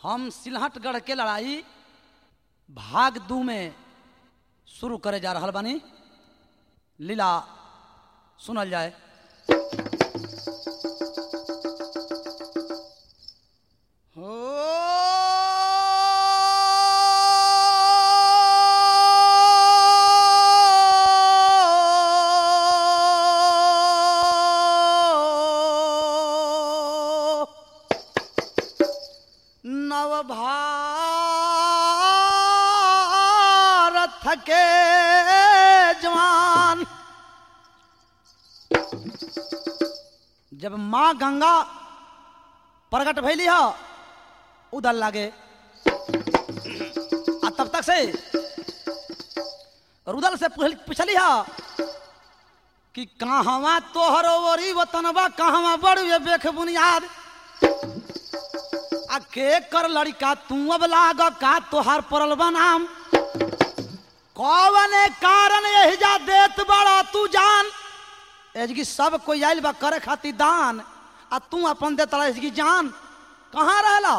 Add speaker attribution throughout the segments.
Speaker 1: हम सिलहटगढ़ के लड़ाई भाग दू में शुरू करे जा रहल बानी लीला सुनल जाए हो नवभारत के जवान जब माँ गंगा प्रकट भैली ह उदल लागे आ तब तक से रुदल से पूछ- पूछली ह कि कहवा तोहर ओरी वतनबा कहवा बड़ुए बेख बुनियाद आ के कर लड़का तू अब लाग का तोहार परल बनाम कौने कारण यही जा देत बड़ा तू जान एजगी सब कोई आइल बा करे खातिर दान आ तू अपन देत रहा एजगी जान कहाँ रहला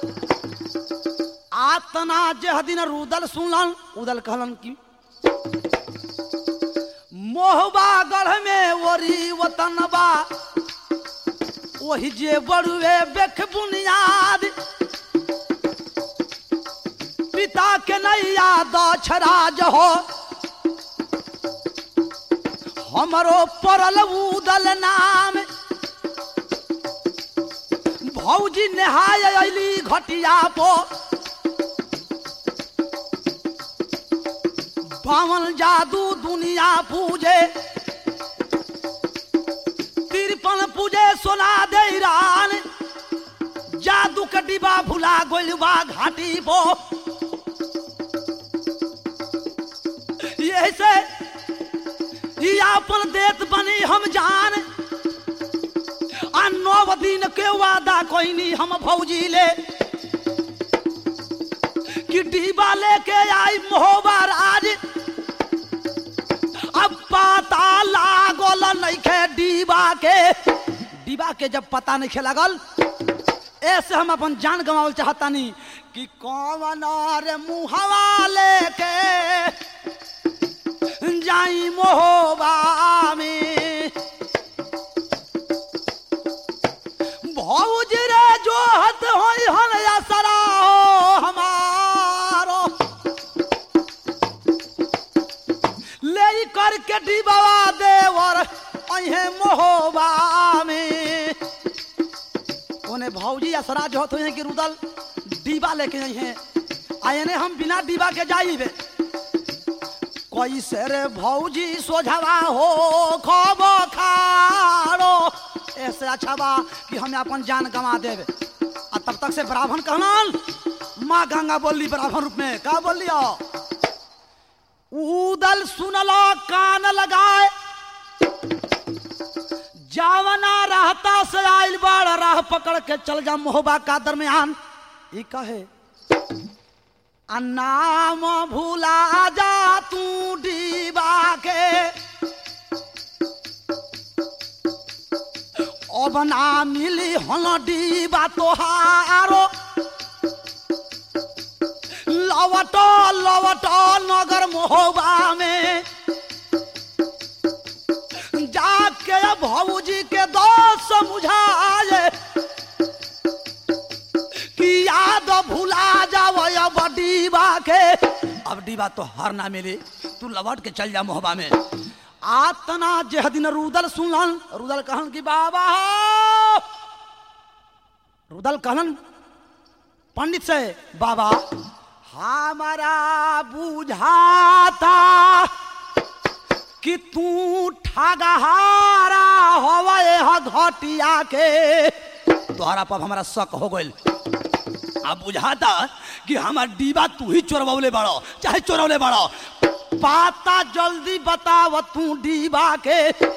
Speaker 1: आतना जेह दिन रुदल सुनलन उदल कहलन की मोहबा गढ़ में ओरी वतनबा वही जे बड़ुए बेख बुनियाद पिता के नैया दछराज हो हमरो परल उदल नाम भौजी नहाय अली घटिया पो बावन जादू दुनिया पूजे तिरपन पूजे सोना दे रान जादू के डिबा भुला गोल बा घाटी पो यही से ई आपन देत बनी हम जान आ नौ दिन के वादा कोई नहीं हम भौजी ले कि डिबा लेके आई मोहबा राज अब पता लागल नइखे डिबा के डिबा के जब पता नहीं लगल ऐसे हम अपन जान गंवावल चाहतानी कि कौन रे मुहवा लेके जाई मोहबा में भौज रे जो हत होई हन असरा हो हमारो ले करके डिबावा देवर अहे मोहबा में ओने भौजी असरा जो होत हैं कि रुदल डिबा लेके आई हैं आयने हम बिना डिबा के जाइबे कैसे रे भौजी सोझवा हो खब खाड़ो ऐसे अच्छा बा कि हमें अपन जान गंवा देवे आ तब तक से ब्राह्मण कहलन माँ गंगा बोली ब्राह्मण रूप में का बोली उदल सुनलो कान लगाए जावना रहता से आइल बाड़ राह पकड़ के चल जा मोहबा का दरमियान ई कहे आ नाम भूला जा तू डीबा के अब ना मिली हन डीबा तोहारो लवट लवट नगर मोहबा में जाके भौजी के दोस्त समझाए कि याद भुला जाव अब डीबा के अब डीबा तो हर ना मिली तू लौट के चल जा मोहबा में आतना जेह दिन रुदल सुनलन रुदल कहन कि बाबा हो रुदल कहलन पंडित से बाबा हमारा बुझाता कि तू ठगहारा हवे ह घटिया के तोहरा पर हमारा शक हो गइल अब बुझाता कि हमार डिबा तू ही चोरवले बड़ो चाहे चोरवले बड़ो पाता जल्दी बताव तू डिबा के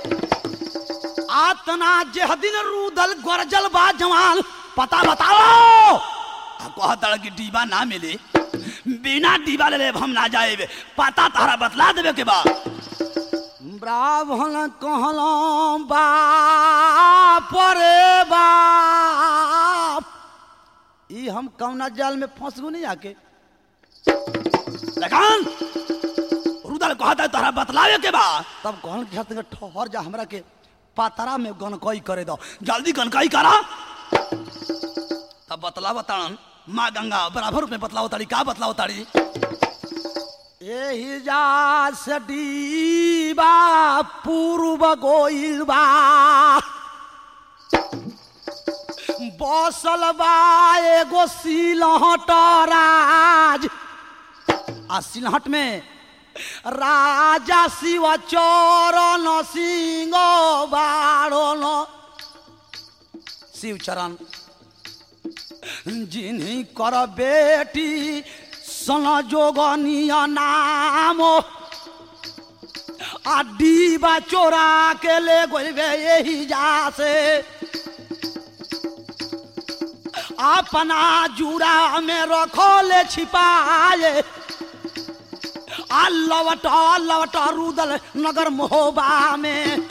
Speaker 1: आतना जेह दिन रूदल गरजल बा जवान पता बताओ आ कहता कि डिबा ना मिले बिना डिबा ले लेब हम ना जाए पता तारा बतला देवे के बा ब्राह्मण कहलौं बाप रे बाप कि हम कौना जाल में फंस गो नहीं आके लगान रुदल कहता है तोहरा बतलावे के बा तब कहन के हत ठहर जा हमरा के पातरा में गनकई करे दो जल्दी गनकई करा तब बतला बतान माँ गंगा बराबर में बतलाओ ताड़ी का बतलाओ ताड़ी एही जा सडीबा पूर्व गोइल बा बसल बा एगो सिलहट राज आ सिलहट में राजा शिव चरण सिंह बाड़न शिव चरण जिन्हीं कर बेटी सन जोगनिया नाम आ डीबा चोरा के ले गोलबे यही जा से अपना जूड़ा में रखो ले छिपाए आ लवट लवट रुदल नगर मोहबा में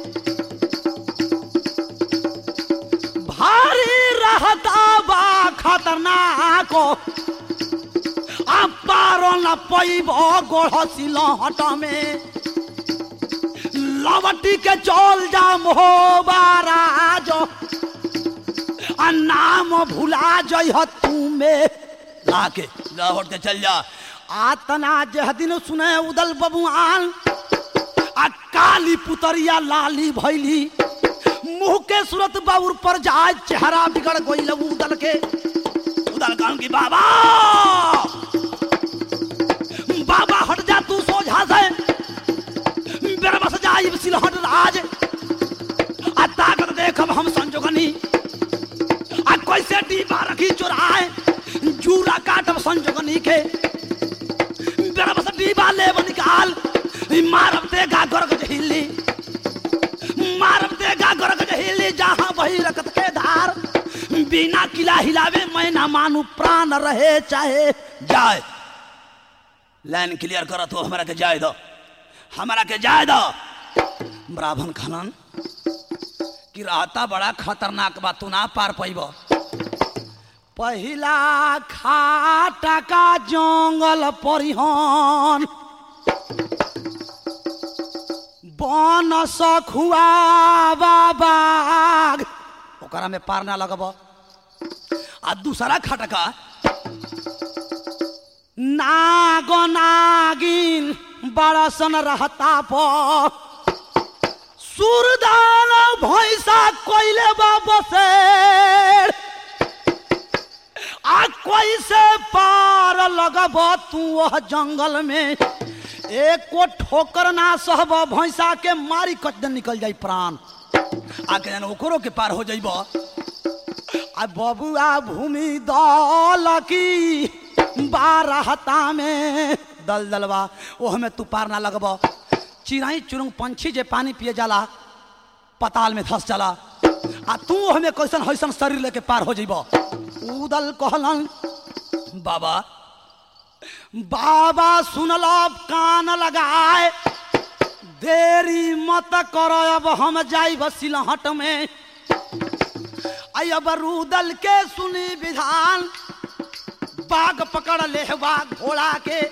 Speaker 1: भारी रहता बा खतरनाक आ पारो न पैब गोढ़ सिलहट में लवटी के चल जा मोहबा राज आ नाम भुला जइह तुमे लाके लहट के चल जा आतना जह दिन सुने उदल बबुआन आ काली पुतरिया लाली भैली मुंह के सूरत बाउर पर जाए चेहरा बिगड़ गई उदल के उदल कहन की बाबा बाबा हट जा तू सोझा से मेरा बस जाई सिलहट राज आ ताकत देखब हम संजोगनी आ कैसे डीबा रखी चुराए जूरा काटब संजोगनी के मेरा बस डीबा लेब निकाल मारब देगा गरग हिली मारब देगा गरग हिली जहां वही रकत के धार बिना किला हिलावे मैं ना मानू प्राण रहे चाहे जाए लाइन क्लियर कर तो हमारा के जाए दो हमारा के जाए दो ब्राह्मण खनन कि रहता बड़ा खतरनाक बा तू ना पार पैब पहिला खाटा का जंगल परिहन बन सखुआ बाग ओकरा में पार ना लगब आ दूसरा खटका नाग नागिन बड़सन रहता पर सुरदान भैंसा कोइले बसे आ कैसे पार लगब तू वह जंगल में एक को ठोकर ना सहब भैंसा के मारी कच दिन निकल जाई प्राण आके जान ओकरो के पार हो जाइब आ बबुआ भूमि दल की बारहता में दल दलवा ओह में तू पार ना लगब चिड़ाई चुरुंग पंछी जे पानी पिए जाला पताल में धस जाला आ तू हमें कैसन हैसन शरीर लेके पार हो जाइब उदल कहलन बाबा बाबा सुनल कान लगाए देरी मत कर अब हम जाइब सिलहट में आई अब रूदल के सुनी विधान बाग पकड़ ले बा घोड़ा के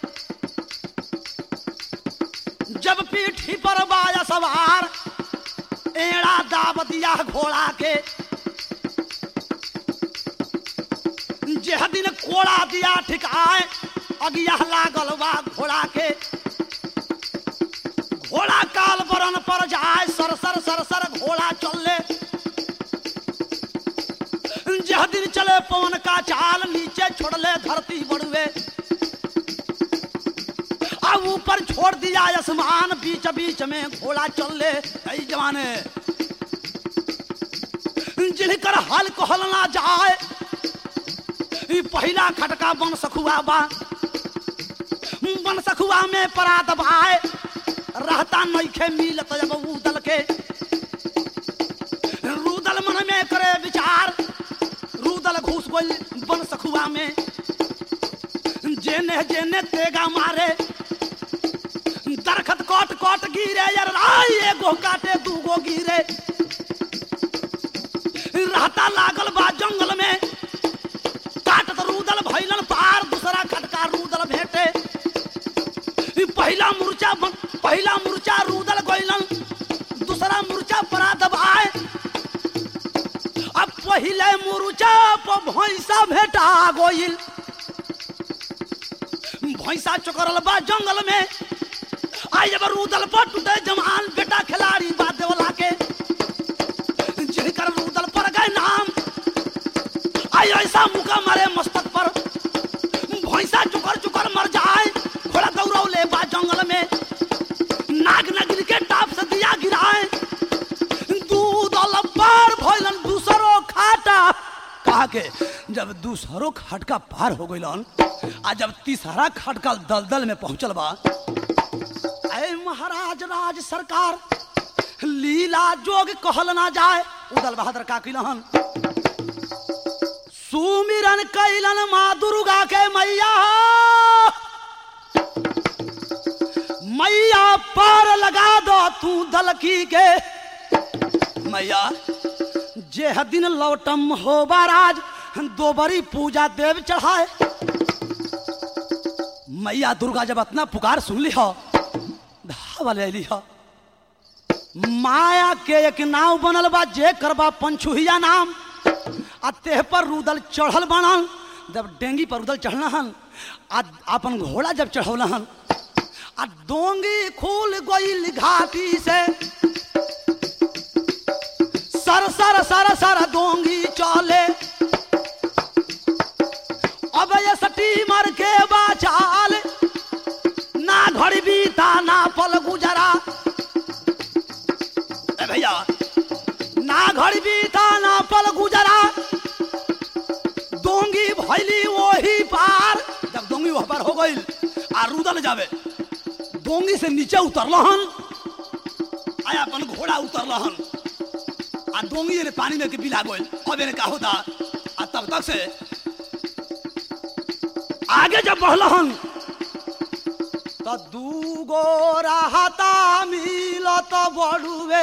Speaker 1: जब पीठी पर बाया सवार एड़ा दाब दिया घोड़ा के जेह दिन कोड़ा दिया ठिकाए अगिया लागल बा घोड़ा के घोड़ा काल बरन पर जाए सर सर सर सर घोड़ा चले जह दिन चले पवन का चाल नीचे छोड़ले धरती बड़ुए अब ऊपर छोड़ दिया आसमान बीच बीच में घोड़ा चले कई जवाने जिनकर हल कहल ना जाए ई पहिला खटका बन सखुआ बा बन सखुआ में परा दबाए रहता नइखे मिलत जब उदल के रूदल मन में करे विचार रूदल घुस गइल बन सखुआ में जेने जेने तेगा मारे दरखत कट कट गिरे यार आई एगो काटे दूगो गिरे रहता लागल बा जंगल में पहला मुर्चा बन- पहला मुर्चा रूदल गोइलन दूसरा मुर्चा परा दबाए अब पहले मुर्चा पर भैंसा भेटा गोइल भैंसा चकरल बा जंगल में आई जब रूदल पर टूटे जमान बेटा खिलाड़ी बा देवला के जिनकर रूदल पर गए नाम आई ऐसा मुका मारे मस्तक पर भैंसा चुकर चुकर मर जाए घोड़ा दौड़ौले बा जंगल में नाग नगिन के टाप से दिया गिराए दूध पार भइलन दूसरो खाटा कहा के जब दूसरो खटका पार हो गइलन आ जब तीसरा खटका दलदल में पहुंचल बा ऐ महाराज राज सरकार लीला जोग कहल ना जाए उदल बहादुर का किलहन सुमिरन कैलन माँ दुर्गा के मैया मैया पार लगा दो तू दलकी के मैया जे दिन लौटम हो बाराज दो बरी पूजा देव चढ़ाए मैया दुर्गा जब अपना पुकार सुन ली हो धावा ले ली हो माया के एक नाव बनल बा जे करबा पंचुहिया नाम आ तेह पर रुदल चढ़ल बनल जब डेंगी पर रुदल चढ़ल हन आ अपन घोड़ा जब चढ़ौल हन आ डोंगी खुल गईल घाटी से सर सर सर सर डोंगी चले अब ये स्टीमर के बाचाल ना घड़ी बीता ना पल गुजरा ए भैया ना घड़ी बीता ना पल गुजरा दोंगी भैली वही पार जब दोंगी वह पार हो गई आ रुदल जावे दोंगी से नीचे उतरलहन आया अपन घोड़ा उतरलहन आ दोंगी ने पानी में के बिला गइल अब एने का होता आ तब तक से आगे जब बढ़लहन तो दूगो राहता मिलत बड़ुए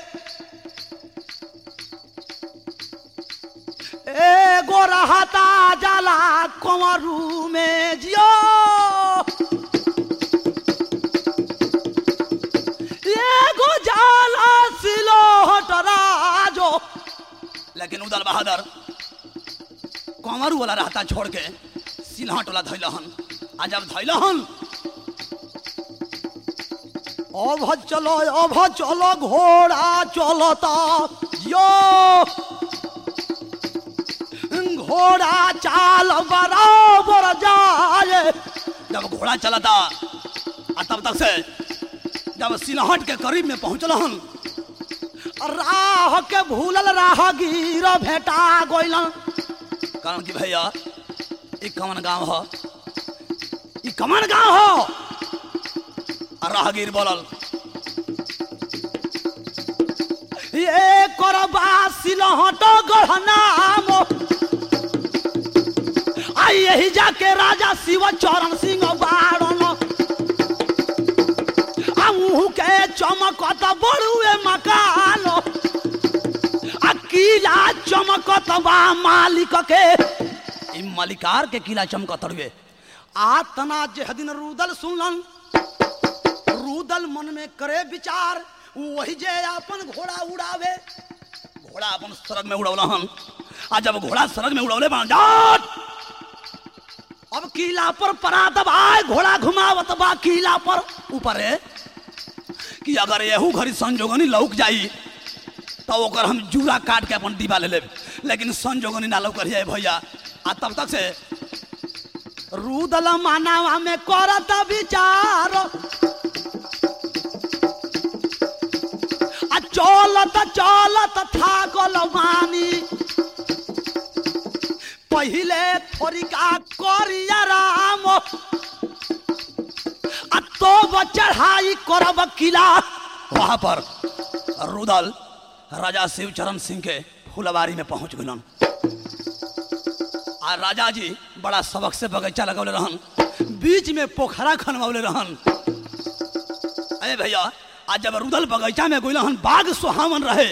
Speaker 1: एगो रहता जाला कंवरू में जियो एगो जाला सिलोट राजो लेकिन उदल बहादुर कंवरू वाला रहता छोड़ के सिलहट वाला धैलहन आ जब धैलहन अभ चलो अभ चलो घोड़ा चलता यो घोड़ा चाल बराबर जाए जब घोड़ा चलता आ तब तक से जब सिलहट के करीब में पहुंचल हन राह के भूलल राहगीर भेटा गोइलन कारण कि भैया ई कमन गांव ह ई कमन गांव ह आ राहगीर बोलल ये करबा सिलहट गढ़नाम आई यही जाके राजा शिव चरण सिंह बाड़न आहू के चमकत बड़ुए मकान आ किला चमकत बा मालिक के ई मालिकार के किला चमकत रुए आ तना जे दिन रुदल सुनलन रुदल मन में करे विचार वही जे अपन घोड़ा उड़ावे घोड़ा अपन सड़क में उड़ौला हन आ जब घोड़ा सड़क में उड़ौले बन जाट अब किला पर परा दबाए घोड़ा घुमावत बा किला पर ऊपर है कि अगर यहू घड़ी संजोगनी लौक जाई तो ओकर हम जूरा काट के अपन दीवा ले लेब लेकिन संजोगनी ना लौक रही भैया आ तब तक से रूदल मानवा में करत विचार आ चलत चलत थाकल मानी पहिले थोरिका करिया राम आ तो चढ़ाई करब किला वहां पर रुदल राजा शिवचरण सिंह के फुलवारी में पहुंच गलन आ राजा जी बड़ा सबक से बगीचा लगौले रहन बीच में पोखरा खनवौले रहन अरे भैया आज जब रुदल बगीचा में गइल हन बाग सुहावन रहे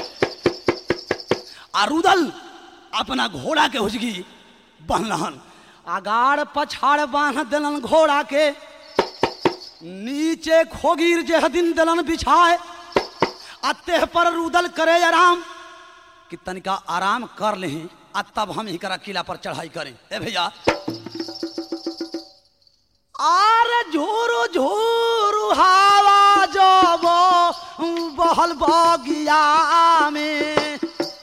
Speaker 1: आ रुदल अपना घोड़ा के हुजगी बहलहन आगाड़ पछाड़ बांध दिलन घोड़ा के नीचे खोगीर जे दिन दलन बिछाए आ तेह पर रुदल करे आराम कि तनिका आराम कर ले आ तब हम ही करा किला पर चढ़ाई करें ए भैया आर झोरू झोरू हवा जब बहल बगिया में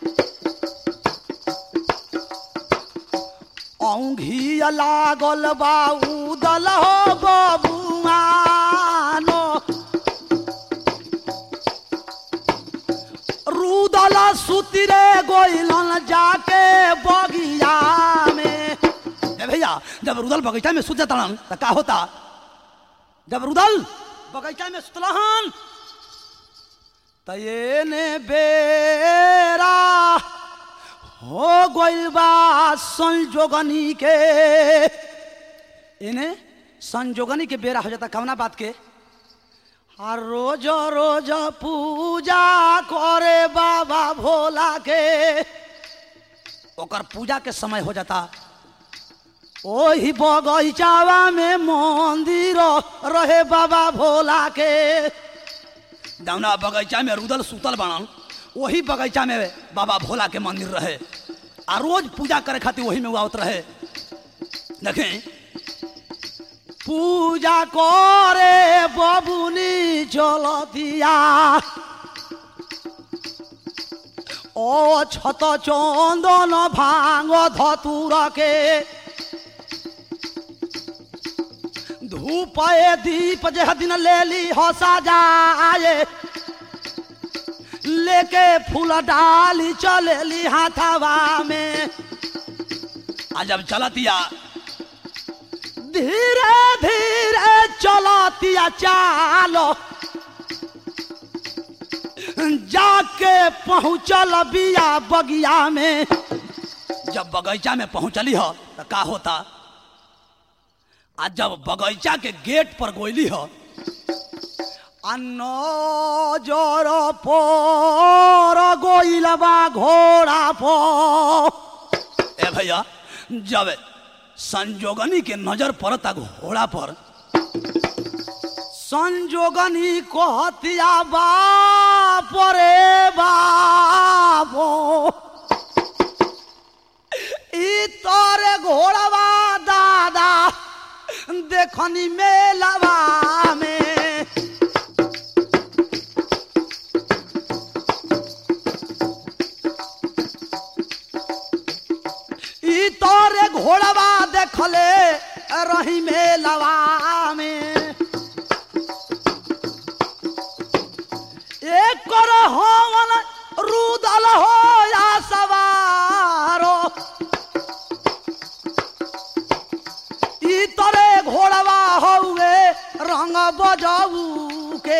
Speaker 1: औंघी लागल बा उदल हो बबुआनो रुदल सुतिरे गोइलन जाके बगिया में ए भैया जब रुदल बगीचा में सुत जाता तो का होता जब रुदल बगीचा में सुतलहन त ये ने बेरा हो गइल बा संजोगनी के इन्हें संजोगनी के बेरा हो जाता कवना बात के हर रोज रोज पूजा करे बाबा भोला के ओकर पूजा के समय हो जाता ओही बगीचावा में मंदिर रहे बाबा भोला के जौना बगीचा में रुदल सुतल बनल वही बगीचा में बाबा भोला के मंदिर रहे आ रोज पूजा करे खातिर वही में वो आवत रहे देखें पूजा करे बबुनी चलतिया ও ছত চন্দন ভাঙ ধতুরকে ধূপয়ে দীপ যে দিন লেলি হসা যায় लेके फूल डाली चलेली हाथवा में आ जब चलतिया धीरे धीरे चलतिया चालो जाके पहुंचल बिया बगिया में जब बगीचा में पहुंचली हो तो का होता आ जब बगीचा के गेट पर गोइली हो নজর পর গইলবা ঘোड़ा पर ए भैया जब संजोगनी के नजर पड़ता घोड़ा पर संजोगनी कहतिया बाप रे बापो ई तोरे घोड़वा दादा देखनी मेलवा में ई तोरे घोड़वा देखले रही मेलवा में एक कर होवन रुदल हो या सवारो ई तोरे घोड़वा हौवे रंग बजाऊ के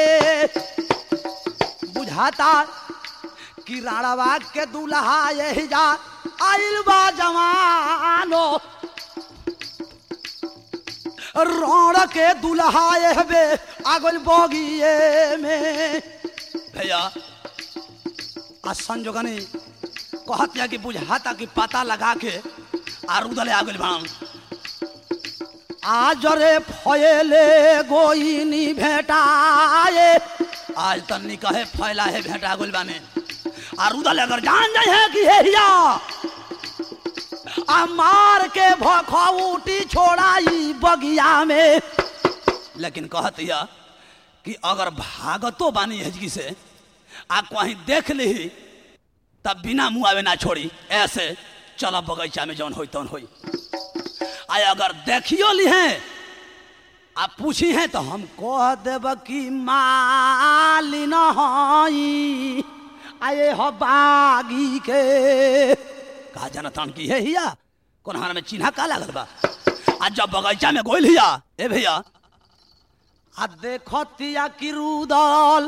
Speaker 1: बुझाता कि राणवा के दुल्हा यही जा आइल बा जवानो रण के दुल्हा हबे आगल बगिए में भैया आ संजोगनी कहतिया कि बुझाता कि पता लगा के आ रुदले आगल बाण आज रे फयले गोइनी भेटाए आज तन्नी कहे फैला है भेटा गोल बाने आ रुदल अगर जान जाए है कि हे हिया आ मार के भखौटी छोड़ाई बगिया में लेकिन कहतिया कि अगर भागतो बानी हजगी से आ कहीं देख ली तब बिना मुँह आवे ना छोड़ी ऐसे चलो बगीचा में जौन होई तौन होई आ अगर देखियो ली हैं आ पूछी हैं तो हम कह देब कि मालिन हई आए हो बागी के कहा जाना तान की है हिया कौन हार में चिन्हा का लागल बा आ जब बगीचा में गोइल हिया ए भैया आ देखतिया कि रुदल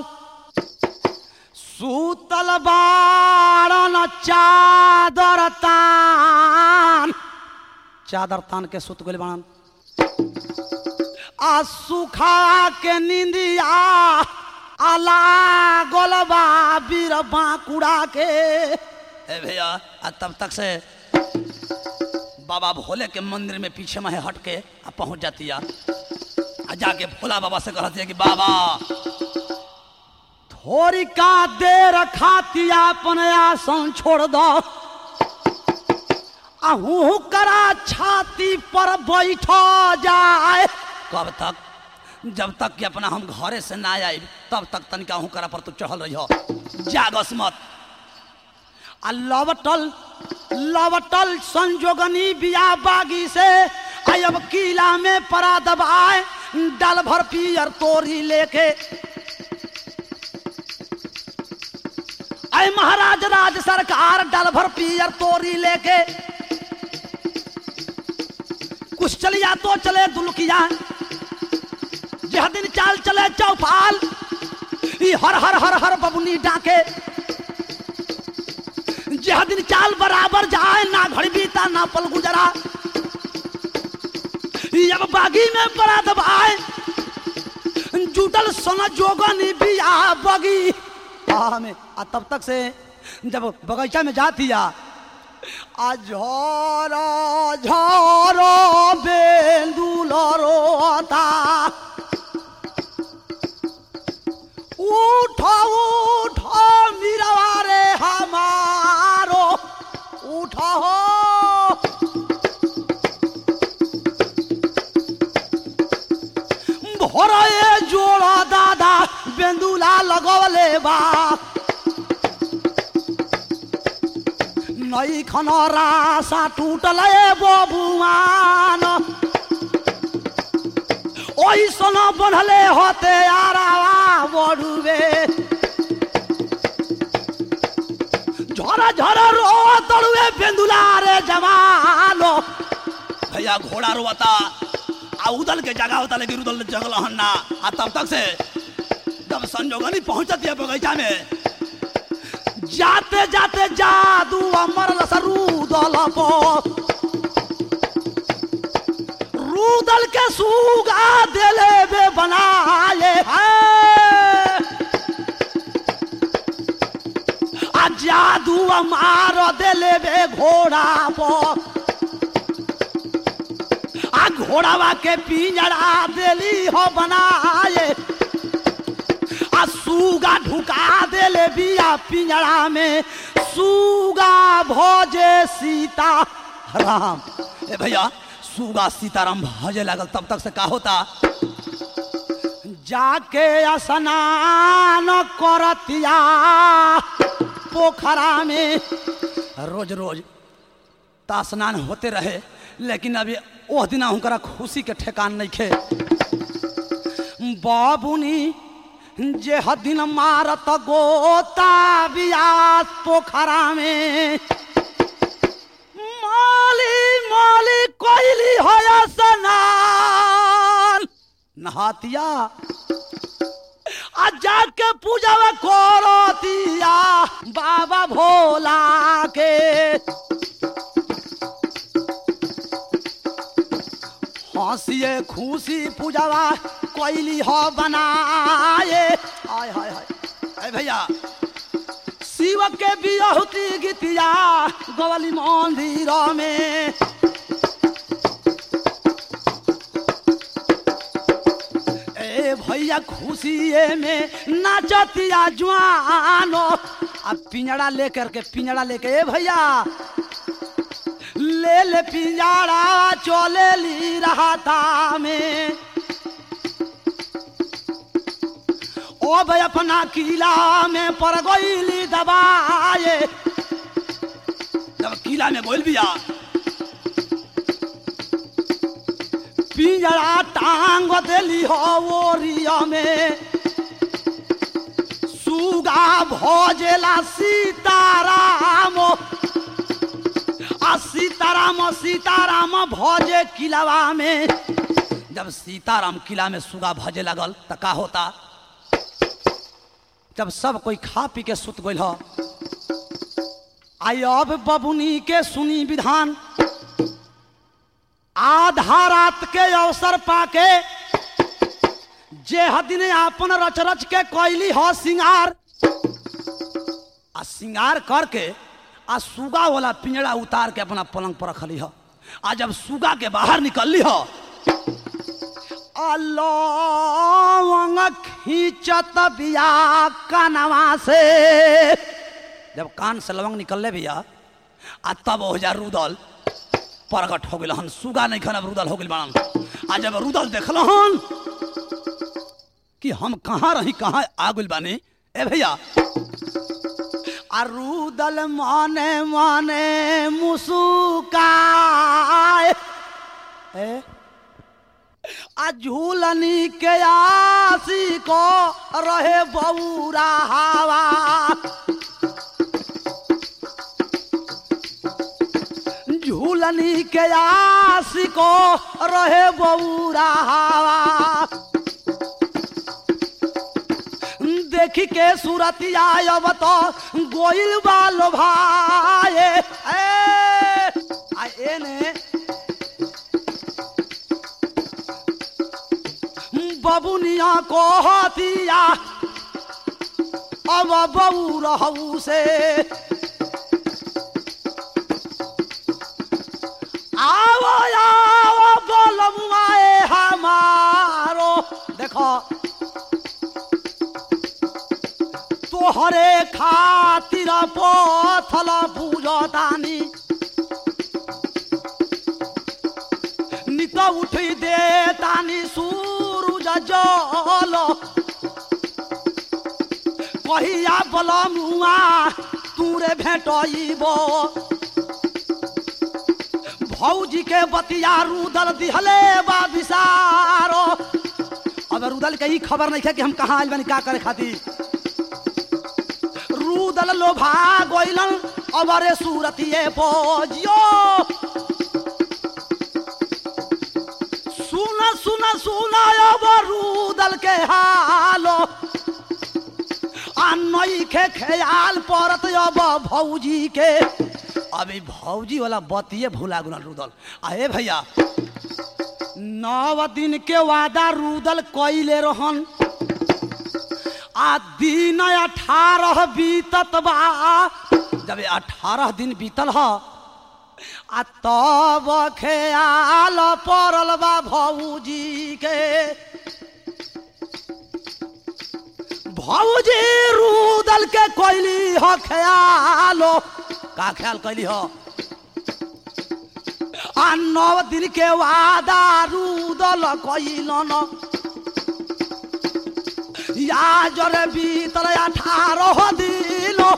Speaker 1: सूतल बारन चादर तान चादर तान के सुत गइल बाड़न आ सुखा के निंदिया आला गोलबा बीर बांकुड़ा के ए भैया आ तब तक से बाबा भोले के मंदिर में पीछे में हट के आ पहुंच जाती आ आ जाके भोला बाबा से कहती है कि बाबा थोड़ी का देर खाती अपन आसन छोड़ दो आहू करा छाती पर बैठ जाए कब तक जब तक कि अपना हम घरे से ना आए तब तक तनिका हूँ करा पर तू चढ़ल रही हो जागस मत आ लवटल लवटल संजोगनी बिया बागी से आई अब किला में परा दबाए डल भर पियर तोरी लेके आई महाराज राज सरकार डल भर पियर तोरी लेके कुछ चलिया तो चले दुलकिया जह दिन चाल चले चौपाल ई हर हर हर हर बबुनी डाके जह दिन चाल बराबर जाए ना घड़ी बीता ना पल गुजरा ई अब बागी में बड़ा दबाए जुटल सोना जोगन बिया बगी आ में आ तब तक से जब बगीचा में जाती आ आ झोरो झोरो बेंदुल रोता उठो उठो मीरवा रे हमारो उठो हो भोरे जोड़ा दादा बेंदुला लगवले बा नई खन रासा टूटल बबुआन ओइसन बनले होते आरावा बड़ुए झरा झरा रो तड़ुए बेंदुला रे जवानो भैया घोड़ा रोता आ उदल के जगह होता लेकिन उदल जगल हन्ना आ तब तक से जब संजोगनी पहुंचती है बगीचा में जाते जाते जादू अमर रूदल पो रूदल के सूगा देले बे बनाए हैं आ जादू मार देले बे घोड़ा पो आ घोड़ावा के पिंजरा देली हो बनाए आ सूगा ढुका देले बिया पिंजरा में सूगा भोजे सीता राम ए भैया सूगा सीताराम भजे लागल तब तक से का होता जाके स्नान करतिया पोखरा में रोज रोज ता स्नान होते रहे लेकिन अभी ओह दिन हुनकरा खुशी के ठेकान नहीं खे बाबुनी जे हदिन मारत गोता बियास पोखरा में माली माली कोइली होया स्नान नहातिया आ जाके पूजा करतिया बाबा भोला के हंसिए खुशी पूजावा कोइली हो बनाए हाय हाय हाय अरे भैया शिव के बियहुती गीतिया गवली मंदिर में ए भैया खुशिए में नाचतिया जवानो आ पिंजड़ा लेकर के पिंजड़ा लेके ए भैया ले ले पिंजड़ा चले ली रहा था में ओ भाई अपना किला में पर गोइली दबाए जब किला में गोइल बिया पिंजरा टांग देली हो ओरिया में सुगा भोजेला सीताराम आ सीताराम सीताराम भोजे किलावा में जब सीताराम किला में सुगा भजे लगल त का होता जब सब कोई खा पी के सुत गइल ह आई अब बबुनी के सुनी विधान आधा रात के अवसर पाके जे हदिन आपन रच रच के कैली हो सिंगार आ सिंगार करके आ सुगा वाला पिंजड़ा उतार के अपना पलंग पर रखली हो आ जब सुगा के बाहर निकलली हो अलौंग खींचत बिया कानवा से जब कान से लवंग निकलले भैया आ तब हो जा रुदल प्रगट हो गइल हन सुगा नहीं खन अब रुदल हो गइल बाड़न आ जब रुदल देखल हन कि हम कहाँ रही कहाँ आ गइल बानी ए भैया आ रुदल मने मने मुसुकाए ए आ झूलनी के आसी को रहे बौरा हवा झूलनी के आसी को रहे बौरा हवा देखी के सूरतिया अब तो गोइल बालो भाई आ एने बबुनिया को हतिया अब बबू रहू से आओ आओ बोलमुआए हमारो देखो तोहरे खातिर पथल पूजतानी नित उठी दे तानी सूरज जल कहिया बलमुआ तूरे भेटइब भौजी के बतिया रुदल दिहले बा विसारो अब रुदल के ही खबर नहीं है कि हम कहाँ आइल बानी का करे खातिर रूदल लोभा गोइलन अबरे सूरतिए पोजियो सुन सुन सुन अब रूदल के हालो आ नई के ख्याल परत अब भौजी के अभी भौजी वाला बतिये भूला गुना रूदल अहे भैया नव दिन के वादा रूदल कइले रहन आ दिन अठारह बीतत बा जब अठारह दिन बीतल ह आ तब ख्याल पड़ल बा भौजी के भौजी रूदल के कैली ह ख्यालो का ख्याल कैली ह आ नौ दिन के वादा रूदल कैलन या जरे बीतल अठारह दिनो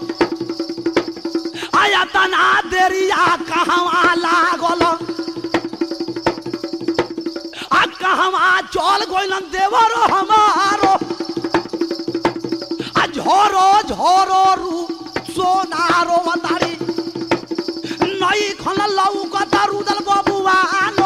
Speaker 1: आया तना देरिया कहवा लागल आ कहवा चल गइलन देवर हमारो आ झोरो झोरो रू सोनारो मतारी नई खन लौकता रुदल बबुआनो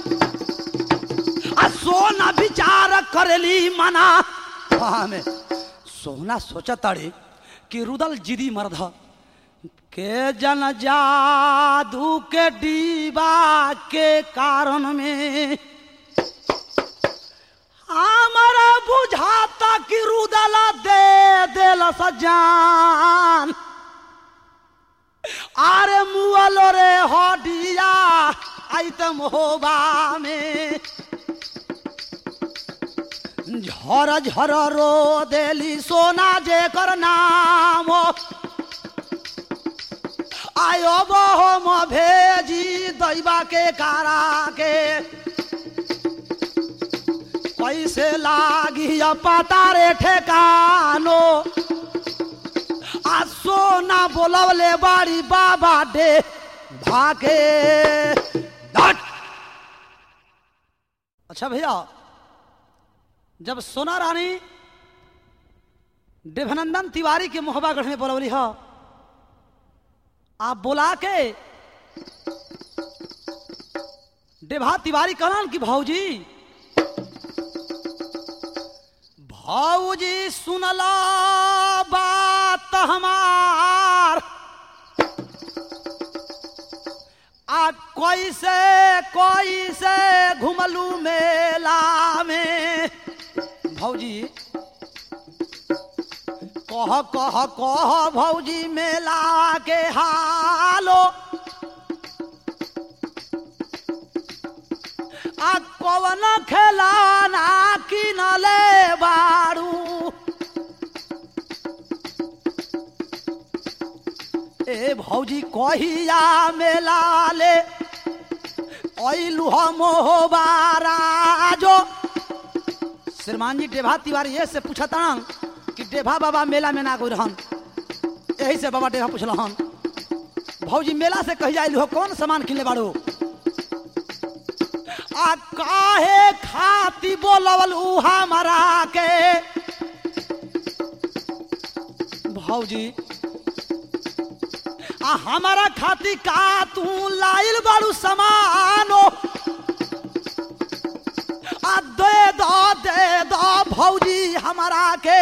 Speaker 1: आ सोना विचार करेली मना हमें सोना सोचताड़ी कि रुदल जिदी मर्द ह। के जन जादू के डीबा के कारण में हमारा बुझाता कि रुदला दे देल सजान आरे मुअलो रे हडिया आइतम होबा में झर झर रो देली सोना जेकर नाम आयो बहम भेजी दैबा के कारा के कैसे लागी पता रे ठेकानो आ सोना बोलवले बाड़ी बाबा डे भागे डट अच्छा भैया जब सोना रानी देवनंदन तिवारी के मोहबागढ़ में बोलवली ह आप बोला के देभा तिवारी कहलन कि भौजी भौजी सुनला बात हमार आ कैसे कैसे घुमलू मेला में भौजी कह कह कह भौजी मेला के हालो आ कवन खेलाना किनले बारू ए भौजी कहिया मेला ले ऐलू मोहबारा जो श्रीमान जी डेभा तिवारी ये से पूछता कि डेभा बाबा मेला में ना कोई रहन यही से बाबा डेभा पूछल हन भौजी मेला से कही जाइल हो कौन सामान किनले बाड़ू आ काहे खाती बोलवल उ हमरा के भौजी आ हमारा खाती का तू लाइल बाड़ू समानो आ दे दो दे दो भौजी हमारा के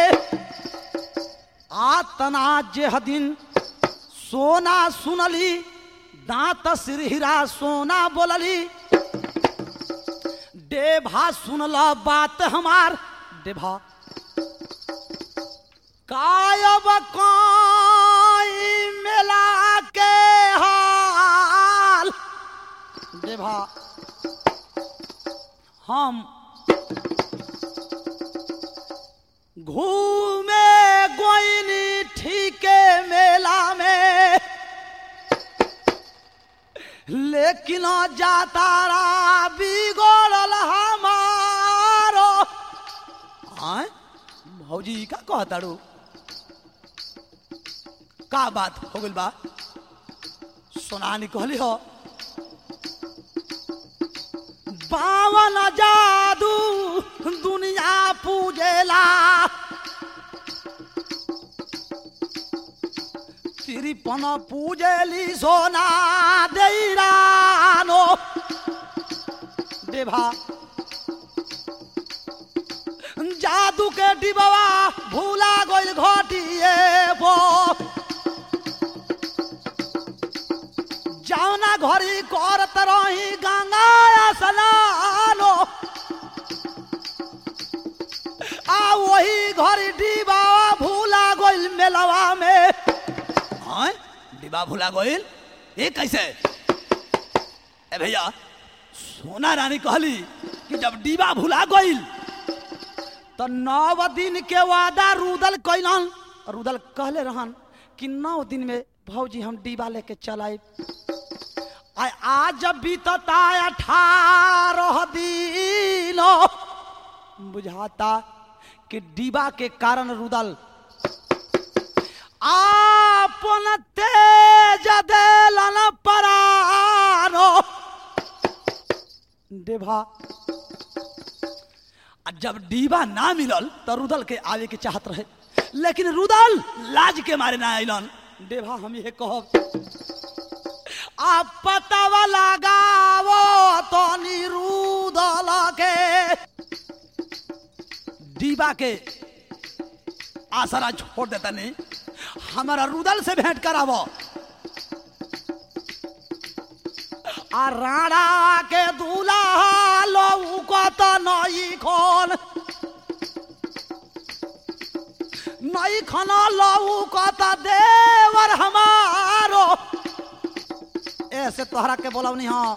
Speaker 1: आ तना जेह दिन सोना सुनली दांत सिर हीरा सोना बोलली डेभा सुनल बात हमार डेभा कायब काई मेला के हाल डेभा हम घूमे गोइनी ठीके मेला में लेकिन जातारा बिगड़ल हमारो आय भौजी का कहताड़ू का बात हो गइल बा सोनानी कहली हो बावन जादू दुनिया पूजेला तिरपन पूजेली सोना देरानो देभा जादू के डिबवा भूला गइल घटिए बो जौना घरी करत रही गंगा स्नानो आ वही घरी डिबावा भूला गइल मेलवा में हाँ डिबा भूला गइल ये कैसे ए भैया सोना रानी कहली कि जब डिबा भूला गइल तो नौ दिन के वादा रुदल कैलन रुदल कहले रहन कि नौ दिन में भौजी हम डिबा लेके चल आए आ आज बीतता अठारह दिन बुझाता कि डिबा के कारण रुदल आपन तेज देलन परानो देभा आ जब डीबा ना मिलल तो रुदल के आवे के चाहत रहे लेकिन रुदल लाज के मारे ना अलन देभा हम ये कहब आप पतावा लगावो तो निरुदल के डीबा के आसरा छोड़ देता नहीं हमारा रुदल से भेंट करावो आ राणा के दूल्हा लऊ कत नई खन नई खन लऊ कत देवर हमारो ऐसे तोहरा के बोलवनी हाँ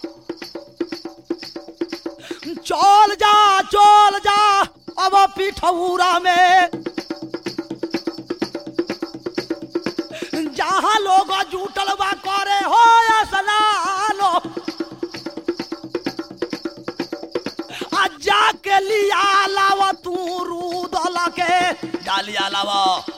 Speaker 1: चल जा चल जा अब पिठौरा में जहाँ लोग जुटल बा करे हो या सलालो आ जाके लिया लाव तू रूदल के जा लिया लाव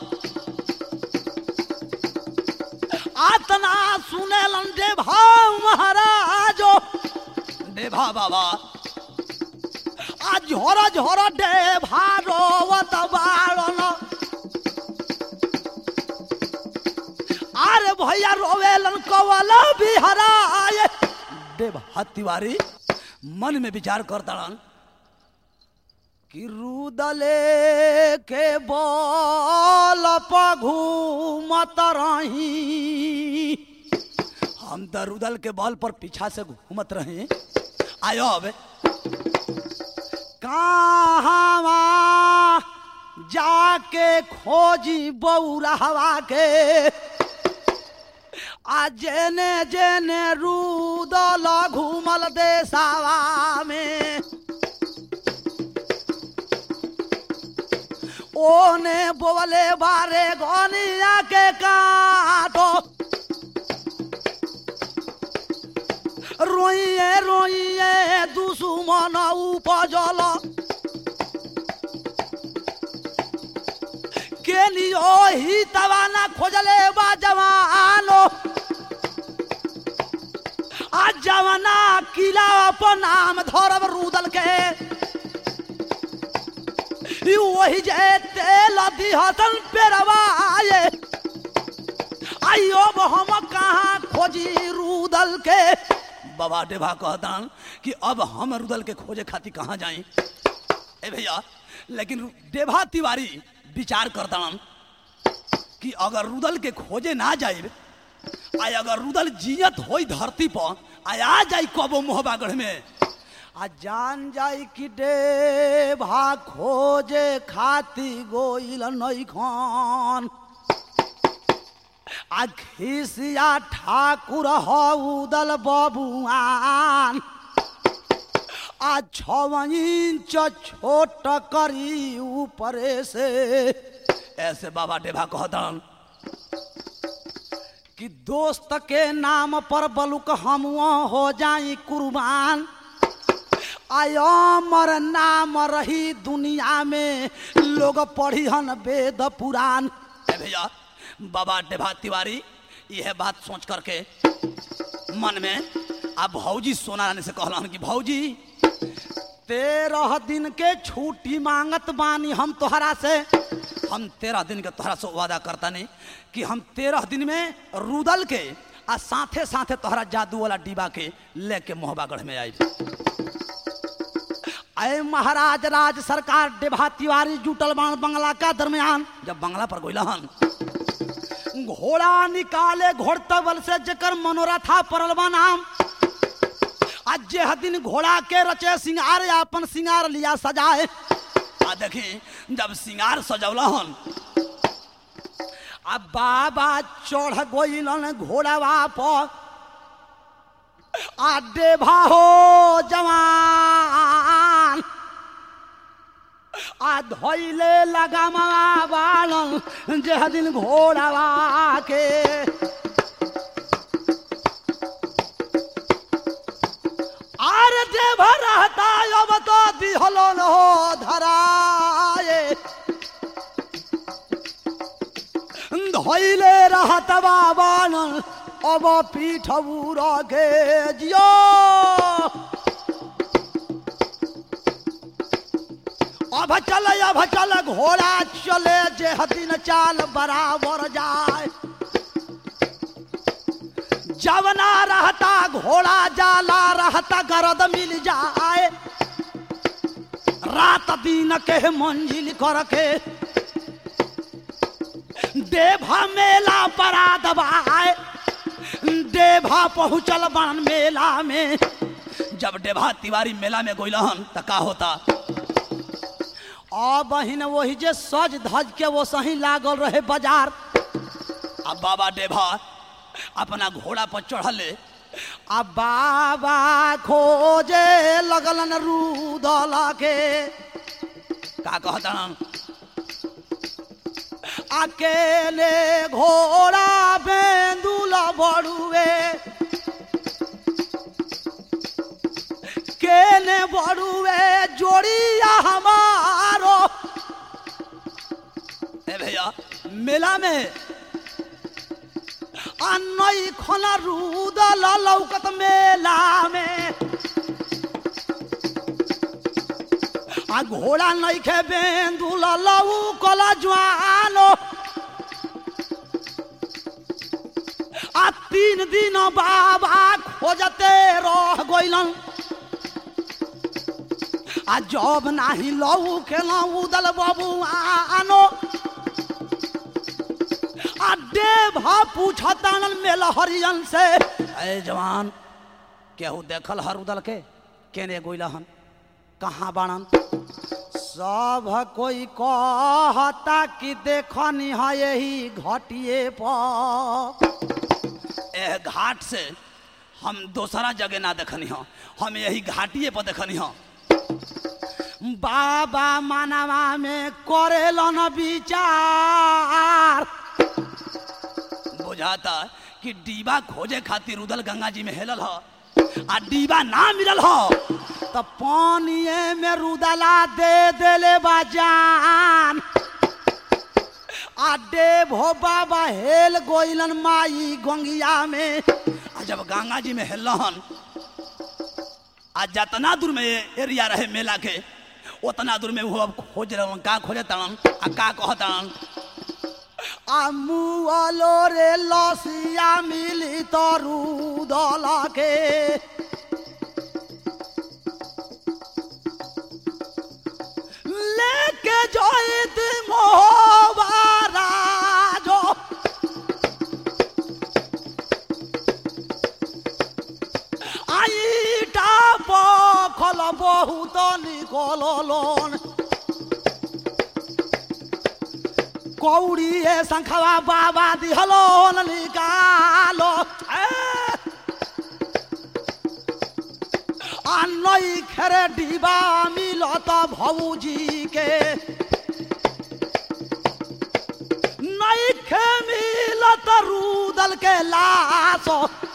Speaker 1: आतना सुनेलन देभा महाराजो देभा बाबा आ झोर झोर देभा रोवत बाड़न अरे भैया रोवेलन कवल बिहराए देभा तिवारी मन में विचार करताड़न कि रुदले के बल घूमत रही हम तो रुदल के बल पर पीछा से घूमत रहे आयो अब कहाँ जाके खोजी बौरा हवा के आ जेने जेने रूदल घूमल देसावा में ओने बोले बारे गनिया के काटो रोइए रोइए दुश्मन उपजल के लियो ही तवाना खोजले बा जवानो आ जवाना किला पर नाम धरब रूदल के ई वही जे तेल दिहतन पेरवाए आइयो हम कहाँ खोजी रूदल के बाबा डेभा कहतान कि अब हम रुदल के खोजे खातिर कहाँ जाई ए भैया लेकिन रु- डेभा तिवारी विचार करतान कि अगर रुदल के खोजे ना जाए आ अगर रुदल जियत होई धरती पर आ आ जाई कबो मोहबागढ़ में आ जान जाई कि डेभा खोजे खाती गोइल नई खान आ खिसिया ठाकुर हउदल बबुआन आ छव इंच छोट करी ऊपरे से ऐसे बाबा डेभा कहतन कि दोस्त के नाम पर बलुक हम हो जाई कुर्बान आय अमर नाम रही दुनिया में लोग पढ़िहन वेद पुराण ए भैया बाबा डेभा तिवारी यह बात सोच करके मन में अब भौजी सोना रानी से कहलन कि भौजी तेरह दिन के छुट्टी मांगत बानी हम तोहरा से हम तेरह दिन के तोहरा से वादा करता नहीं कि हम तेरह दिन में रुदल के आ साथे साथे तोहरा जादू वाला डिबा के लेके मोहबागढ़ में आई अय महाराज राज सरकार डेभा तिवारी जुटल बाण बंगला का दरमियान जब बंगला पर गोइला हन घोड़ा निकाले घोड़तबल से जकर मनोरथा परल बा नाम आज जे दिन घोड़ा के रचे सिंगार या अपन सिंगार लिया सजाए आ देखी जब सिंगार सजौला हन आ बाबा चढ़ गोइलन घोड़ावा पर आ डेभा हो जवान आ धैले लगामा बालन जे दिन घोड़ावा के आर देव रहता अब तो दिहलो न हो धराए धैले रहत बाबान अब पीठ के जियो अब चल अब चल घोड़ा चले जे दिन चाल बराबर जाए जवना रहता घोड़ा जाला रहता गरद मिल जाए रात दिन के मंजिल करके देभा मेला बड़ा दबाए देभा पहुंचल बन मेला में जब डेभा तिवारी मेला में गोइलहन त का होता आ बहिन वही जे सज धज के वो सही लागल रहे बाजार अब बाबा डेभा अपना घोड़ा पर चढ़ले आ बाबा खोजे लगलन रूदल के का कहतन अकेले घोड़ा बेंदुल बड़ुए केने बड़ुए जोड़िया हमारो ए भैया मेला में अन्नई खना रूदल लौकत मेला में आ घोड़ा नइखे बेंदुल लौकल ज्वालो आ तीन दिन बाबा खोजते रह गइलन आ जब नाही लऊ खेलऊ उदल बाबू आनो आ देभा पूछतन मेल हरियन से ए जवान केहू देखल हर उदल के केने गोइलहन कहाँ बाणन सब कोई कहता कि देखनी है यही घटिए पर एह घाट से हम दोसरा जगह ना देखनी हो हम यही घाटिए पर देखनी हो बाबा मानवा में करेलन विचार बुझाता कि डीबा खोजे खातिर उदल गंगा जी में हेलल ह आ डीबा ना मिलल ह तो पानिए में रुदला दे देले बा जान आ देव हो बाबा हेल गोइलन माई गंगिया में आ जब गंगा जी में हेलन आ जतना दूर में एरिया रहे मेला के उतना दूर में वो अब खोज रहन का खोजे तड़न आ का कहतड़न आ मुआलो रे लसिया मिली तरू दला के लेके जोइत मोहबारा जो আইটা পখল বহুত নিকলন কৌড়িয়ে শঙ্খবা বাবা দিহলন নিকালো আনই খেরে ডিবা মিলত ভৌজিকে नइखे मिलत रूदल के लाश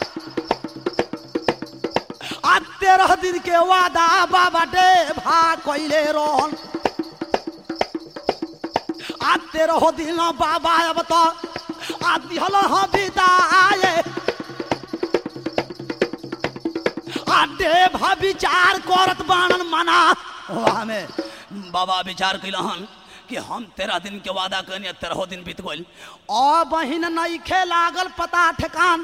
Speaker 1: आ तेरह दिन के वादा बाबा डे भा कइले रहन आ तेरह दिन बाबा अब तो आ दिहल ह बिदाए आ डे भा विचार करत बाणन मना हमें बाबा विचार कैलहन कि हम तेरह दिन के वादा करनी तेरह दिन बीत गइल ओ बहिन नइखे लागल पता ठेकान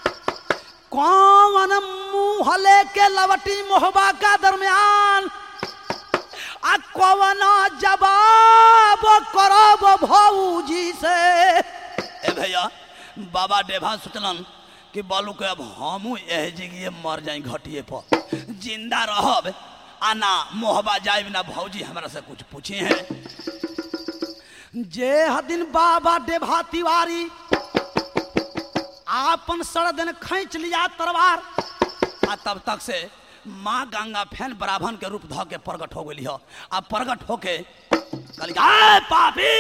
Speaker 1: कौन मुंह लेके लवटी मोहबा का दरमियान आ कौन जवाब करब भौजी से ए भैया बाबा डेभा सोचलन कि बालू के अब हमू एह जगह मर जाई घटिए पर जिंदा रहब आ ना मोहबा जाए ना भौजी हमरा से कुछ पूछे हैं जे हदिन बाबा डेभा तिवारी आपन सड़दन खींच लिया तलवार आ तब तक से माँ गंगा फैन ब्राह्मण के रूप ध के प्रगट हो गई आ प्रगट होके कहली "आय पापी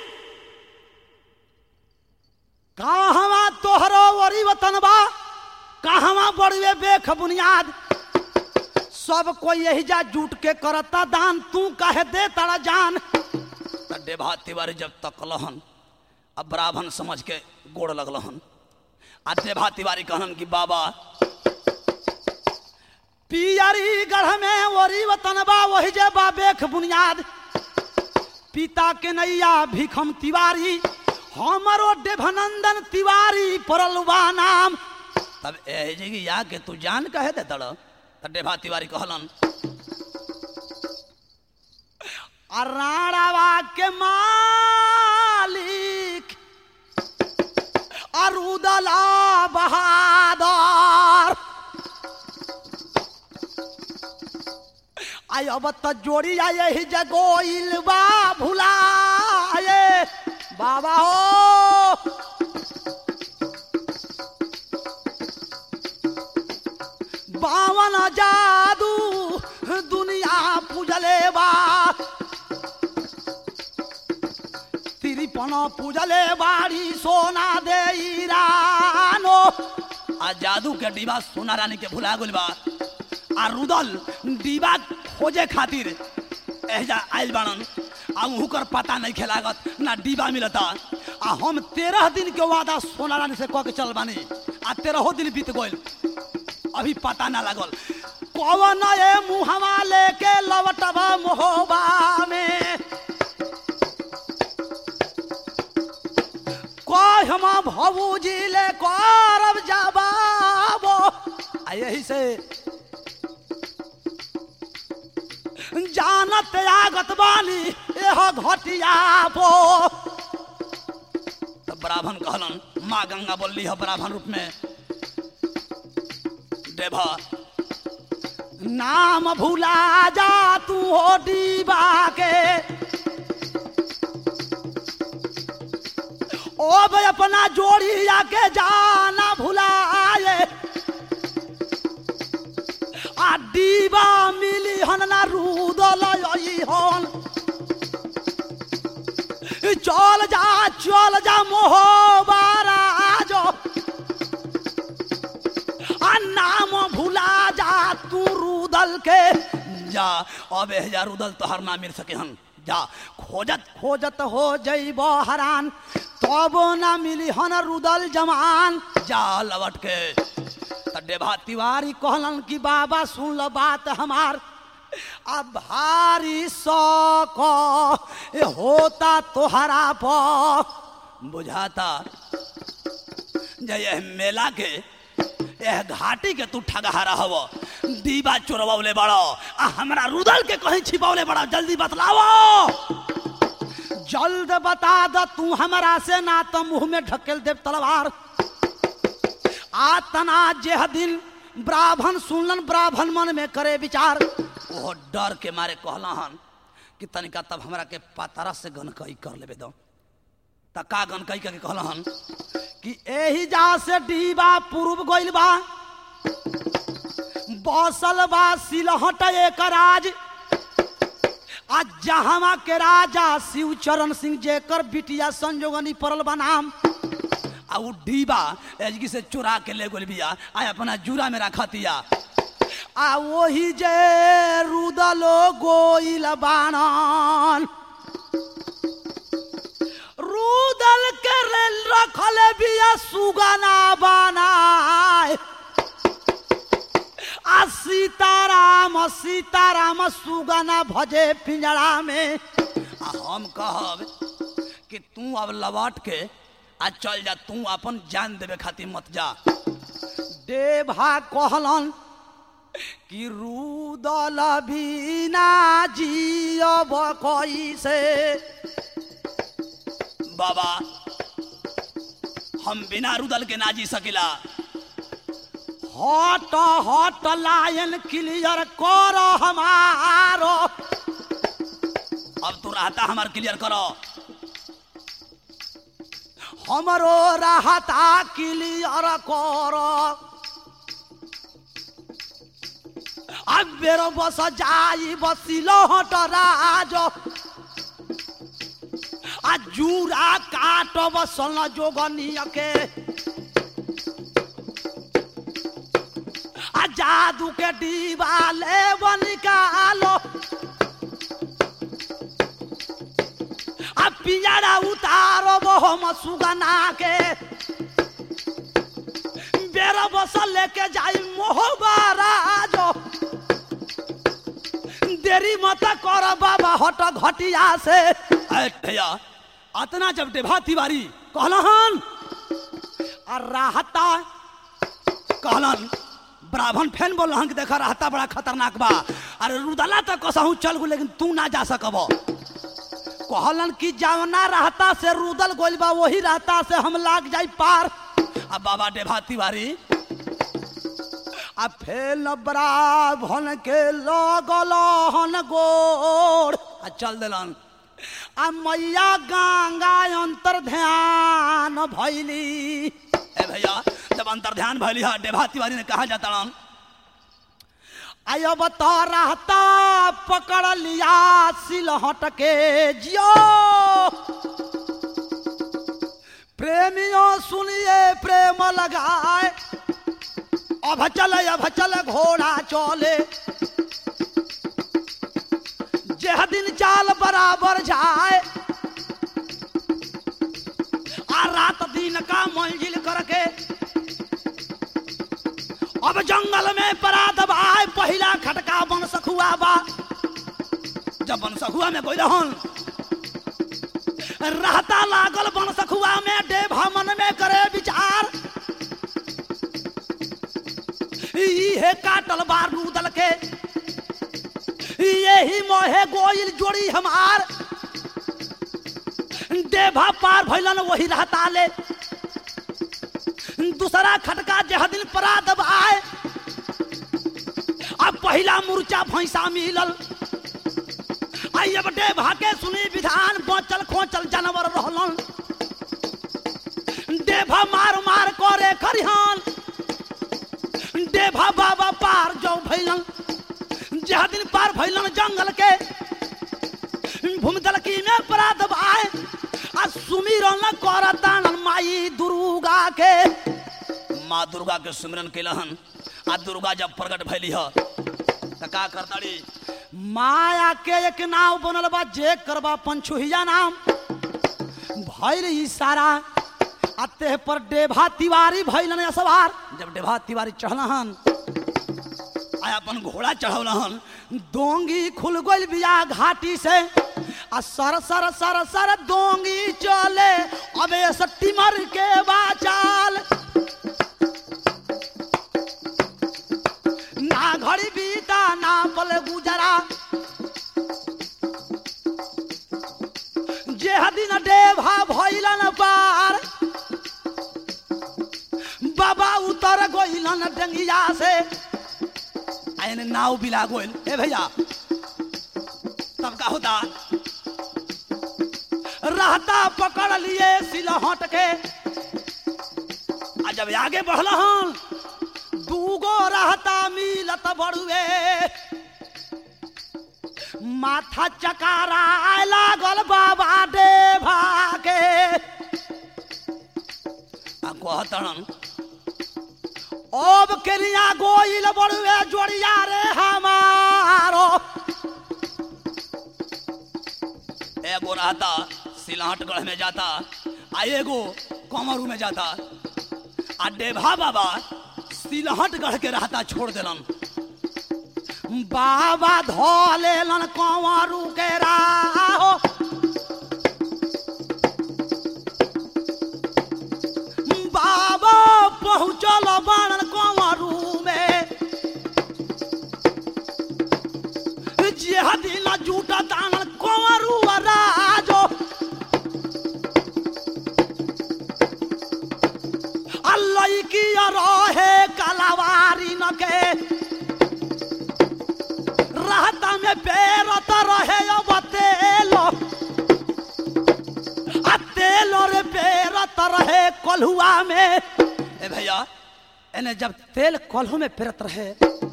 Speaker 1: कहवा तोहरो वरी वतन बा कहवा बड़वे बेख बुनियाद सब कोई यही जा जुट के करता दान तू काहे दे तारा जान त डेभा तिवारी जब तक लहन अब ब्राह्मण समझ के गोड़ लगलहन आ डेभा तिवारी कहन कि बाबा पियरी गढ़ में वरी वतन बा वही जे बा बेख बुनियाद पिता के नैया भिखम तिवारी हमरो डेभनंदन तिवारी पड़ल बा नाम तब एह जगह या के तू जान कहे दे तड़ त डेभा तिवारी कहलन आ राणावा के मालिक अरुदला बहादुर आई अब त जोड़ी आए ही जगोइल बा भुलाए बाबा हो बावन जादू दुनिया पूजले बा तिरपन पूजले बाड़ी सोना दे रानो आ जादू के डिबा सोना रानी के भुला गइल बा आ रुदल डिबा खोजे खातिर एहजा आइल बाड़न आ उहुकर पता नहीं खेलागत ना डिबा मिलता आ हम तेरह दिन के वादा सोना रानी से कह के चल बानी आ तेरहो दिन बीत गइल अभी पता ना लागल कौन ए मुहवा लेके लवटब मोहबा में कहम भबूजी ले करब जवाब आ यही से जानत आगत बानी एह घटिया पो तब ब्राह्मण कहलन माँ गंगा बोलली है ब्राह्मण रूप में देवा नाम भूला जा तू हो डीबा के ओ भाई अपना जोड़ी आके जाना भुला डीबा मिली हन ना रूदल आई हन चल जा चल जा मोहबारा जो आ नाम भुला जा तू रुदल के जा अबे जा रुदल तोहर ना मिल सके हन जा खोजत खोजत हो जइब हरान तबो ना मिली हन रुदल जमान जा लवट के त डेभा तिवारी कहलन कि बाबा सुन ल बात हमार अब भारी शौक ए होता तोहरा पर बुझाता जय यह मेला के यह घाटी के तू ठगहारा हव दीवा चोरवले बड़ो आ हमरा रुदल के कहीं छिपवले बड़ा जल्दी बतलावो जल्द बता द तू हमरा से ना तो मुंह में ढकेल देव तलवार आ तना जेह दिन ब्राह्मण सुनलन ब्राह्मण मन में करे विचार वो डर के मारे कहला हन कि तनिका तब हमरा के पतरा से गनकई कर लेबे दो त का गनकई के कहला हन कि एही जा से डीबा पूर्व गइल बा बसल बा सिलहट एक राज आ जहावा के राजा शिव चरण सिंह जेकर बिटिया संजोगनी पड़ल बा नाम आ उ डीबा एजगी से चुरा के ले गोल बिया आ अपना जूरा में रखतिया आ वही जे रुदलो गोइल बाणन रुदल के रेल रखल बिया सुगना बनाए आ सीताराम सीताराम सुगना भजे पिंजरा में आ हम कहब कि तू अब लौट के आ चल जा तू अपन जान देवे खातिर मत जा देभा कहलन कि रुदल बिना जियब कैसे बाबा हम बिना रुदल के ना जी सकिला हट हट लायन क्लियर कर हमारो अब तू रहता हमार क्लियर करो हमरो रहता क्लियर कर अब बेरो बस जाई बसिलो हट राज आ जूरा काट बसल जोगनिय के आ जादू के डीबा ले निकालो आ पिंजरा उतारो हम सुगना के बेरा बसल लेके जाई मोहबारा जो देरी मत कर बाबा हट घटिया से अरे भैया अतना जब डेभा तिवारी कहलन आ राहता कहलन ब्राह्मण फैन बोल कि देखा रहता बड़ा खतरनाक बा अरे रुदला तक कसहू चल गो लेकिन तू ना जा सकब कहलन कि जवना रहता से रुदल गोल बा वही रहता से हम लाग जाई पार अब बाबा डेभा तिवारी आ फेल ब्राह्मण के लगल हन गोड़ आ चल दिलन आ मैया गंगा अंतर ध्यान भैली ए भैया जब अंतर ध्यान भैली है डेभा तिवारी ने कहा जाता राम अब तो रहता पकड़ लिया सिलहट के जियो प्रेमियों सुनिए प्रेम लगाए अब चले अब चले घोड़ा चले जेह दिन चाल बराबर जाए आ रात दिन का मंजिल करके अब जंगल में परात बाय पहिला खटका बन सखुआ बा जब बन सखुआ में कोई रहन रहता लागल बन सखुआ में डेभा मन में करे विचार इहे काटल बार रूदल के यही मोहे गोइल जोड़ी हमार देभा पार भैलन वही रहता ले दूसरा खटका जह दिन परात आए अब पहला मुर्चा भैंसा मिलल आई अब डेभा के सुनी विधान बचल खोचल जानवर रहलन देभा मार मार करे खरिहान देभा बाबा पार जो भैलन जह दिन पार भैलन जंगल के भूमिदल की में अपराध आए आ सुमिरन करतान माई दुर्गा के माँ दुर्गा के सुमिरन कैलहन आ दुर्गा जब प्रकट भैली ह त का करताड़ी माया के एक नाव बनल बा जे करबा पंचुहिया नाम भैल इशारा आ तेह पर डेभा तिवारी भैलन सवार जब डेभा तिवारी चढ़लहन आ अपन घोड़ा चढ़ौलहन दोंगी खुल गइल बिया घाटी से आ सर सर सर सर दोंगी चले अबे सट्टी मर के बाचाल ना घड़ी बीता ना पल गुजरा जे दिन डेभा भइलन पार बाबा उतर गइलन डंगिया से आयन नाव बिला गोल ए भैया तब का होता रहता पकड़ लिए सिलहट के आ जब आगे बढ़ल हन दूगो रहता मिलत बड़ुए माथा चकारा लागल बाबा देवा के आ कहतन अब केलिया गोइल बड़ुए जोड़िया रे हमारो एगो रहता सिलहटगढ़ में जाता आ एगो कमरू में जाता आ डेभा बाबा सिलहटगढ़ के रहता छोड़ देलन बाबा धो लेलन कंवरू के राहो बाबा पहुँचल बाणन कंवरू में जेह दिन जूटा दानन कंवरू राजो अल्लाह की रहे कलावारी न के रहता में पेरत रहे अब तेलो आ तेलो रे पेरत रहे कलहुआ में ए भैया एने जब तेल कलहू में पेरत रहे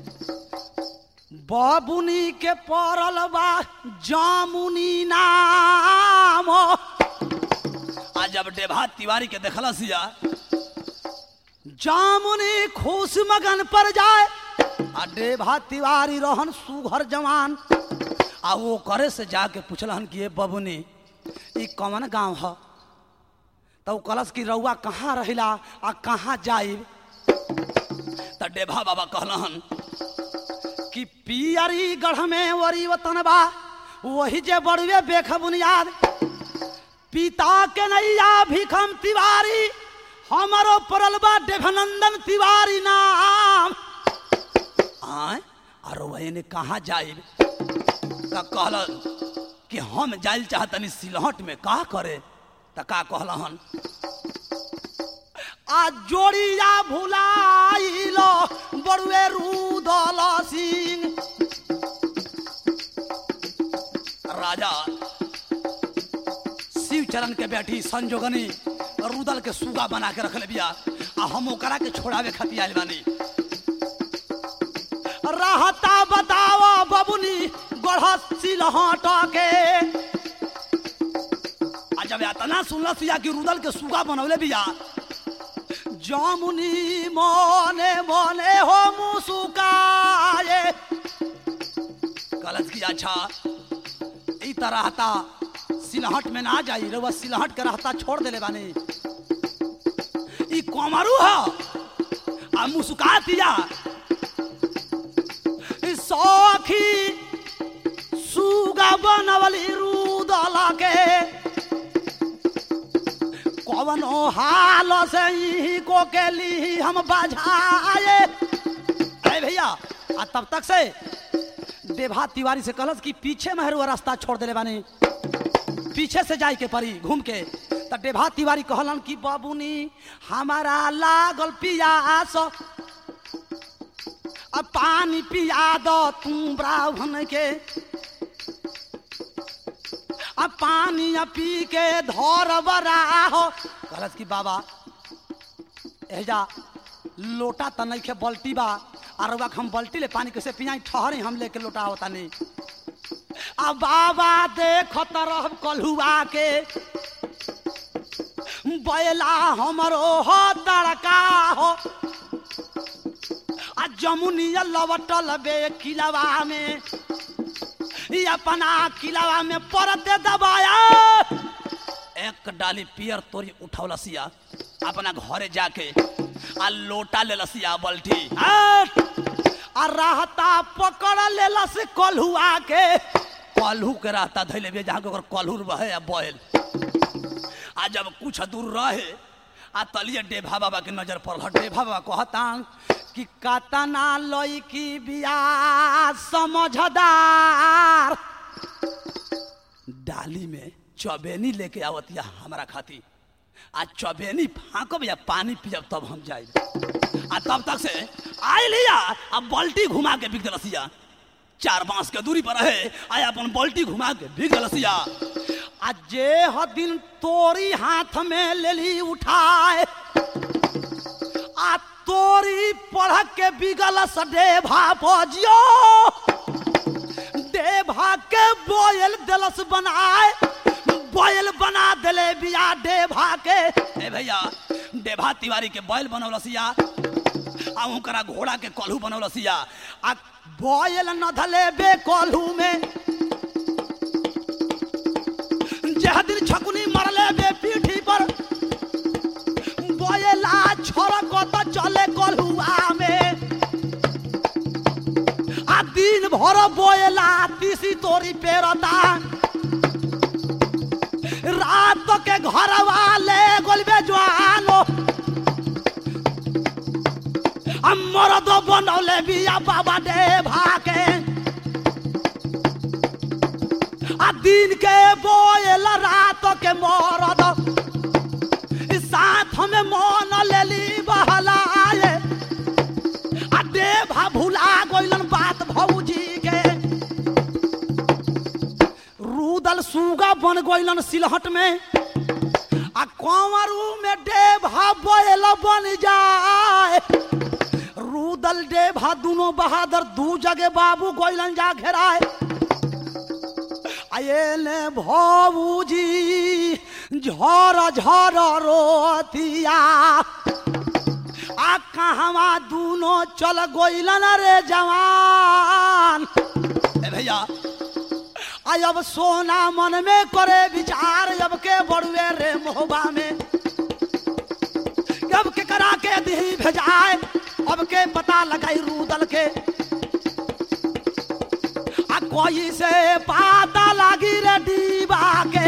Speaker 1: बाबुनी के पड़ल बा जामुनी नाम आ जब डेभा तिवारी के देखला सिया जामुनी खुश मगन पर जाए आ डेभा तिवारी रहन सुघर जवान आ वो करे से जाके पूछलहन कि ये बबुनी ई कौन गांव ह तो कलश की रउआ कहाँ रहिला आ कहाँ जाइब त डेभा बाबा कहलहन कि पियरी गढ़ में वरी वतन बा वही जे बड़वे बेख बुनियाद पिता के नैया भिखम तिवारी हमारो पड़ल बा देवनंदन तिवारी नाम आय और वही ने कहाँ जाइब त कहलन कि हम जाइल चाहतनी सिलहट में का करे त का कहलहन आ जोड़िया भुलाइलो बड़ुए रूदल सिंह राजा शिव चरण के बेटी संजोगनी रुदल के सुगा बना के रख बिया आ हम ओकरा के छोड़ावे खातिर आइल बानी रहता बतावा बबुनी गढ़ सिलहट के आ जब इतना सुनल सिया कि रुदल के सुगा बनौले बिया जामुनी मने मने हो मुसुकाए कलश की अच्छा ई तरह रहता सिलहट में ना जाई रउआ सिलहट के रहता छोड़ देले बानी ई कोमरू ह आ मुस्का दिया ई सखी सुगा बनवली रूदल के कवनो हाल से ही को के ली हम बजाए अरे भैया आ तब तक से देभा तिवारी से कहलस कि पीछे में हरुआ रास्ता छोड़ देले बानी पीछे से जाए के परी घूम के त डेभा तिवारी कहलन कि बाबूनी हमारा लागल पियास अब पानी पिया दो तुम ब्राह्मण के अब पानी पी के धर बराहो कहलस कि बाबा एजा लोटा त नइखे बल्टी बा और रउआ के हम बल्टी ले पानी कैसे पियाई ठहरी हम लेके लोटा होता नहीं अब बाबा देखो तरह कलहुआ के बैला हमरो हो तड़का हो आ जमुनिया लवटल बे किलवा में ई अपना किलवा में परत दे दबाया एक डाली पियर तोरी उठौला सिया अपना घरे जाके आ लोटा ले लसिया बल्टी आ आ रहता पकड़ लेलस कलहुआ के कलहू के रहता धैले बे जहाँ के ओकर कलहू बहे आ बैल आ जब कुछ दूर रहे आ तलिए डेभा बाबा के नजर पड़ल डेभा बाबा कहता कि कतना लईकी बिया समझदार डाली में चबेनी लेके आवतिया हमरा खाती आ चबेनी फाँकब या पानी पियब तब हम जाए आ तब तक से आय लिया आ बल्टी घुमा के बिक दिलसिया चार बांस के दूरी पर रहे आया अपन बल्टी घुमा के बिक दिलसिया आ जे ह दिन तोरी हाथ में लेली उठाए आ तोरी पढ़ के बिगल सडेभा पजियो डेभा के बोयल दलस बनाए बोयल बना देले बिया डेभा के ए भैया डेभा तिवारी के बैल बनौलसिया आ उनकरा घोड़ा के कलहू बनौलसिया आ बोयल न धले बे कलहू में जह दिन छकुनी मरले बे पीठी पर बोयला छोरक तो चले कलहुआ में आ दिन भर बोयला तीसी तोरी पेरता रात के घर वाले गोलबे जवानो हमर दो बनौले बिया बाबा दे भाके आ दिन के बोयल रात के मरद साथ में मन लेली बहलाए आ देभा भुला गइलन बात भौजी के रूदल सुगा बन गइलन सिलहट में आ कंवरू में डेभा बैल बन जाए रूदल डेभा दोनों बहादुर दू जगह बाबू गइलन जा घेराए आये भौजी झर झर रोतिया आ कहवा दूनो चल गोइलन रे जवान ए भैया आ अब सोना मन में करे विचार अब के बड़ुए रे मोहबा में अब के करा के दी भेजाए अब के पता लगाई रूदल के आ कोई से पाता लगी रे डीबा के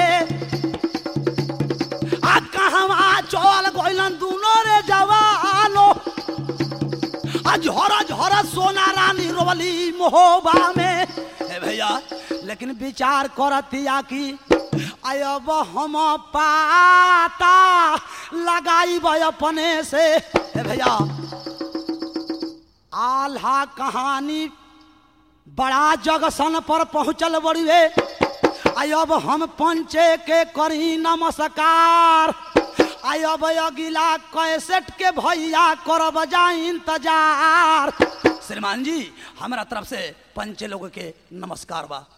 Speaker 1: आ कहवा चल गइलन दोनों रे जवानो आ झोरा झोरा सोना रानी रोवली मोहबा में ए भैया लेकिन विचार करतिया कि अब हम पाता लगाई अपने से ए भैया आल्हा कहानी बड़ा जगसन पर पहुंचल बड़ुए आई अब हम पंचे के करी नमस्कार आई अब अगिला कैसेट के भैया करब जा इंतजार श्रीमान जी हमारा तरफ से पंचे लोग के नमस्कार बा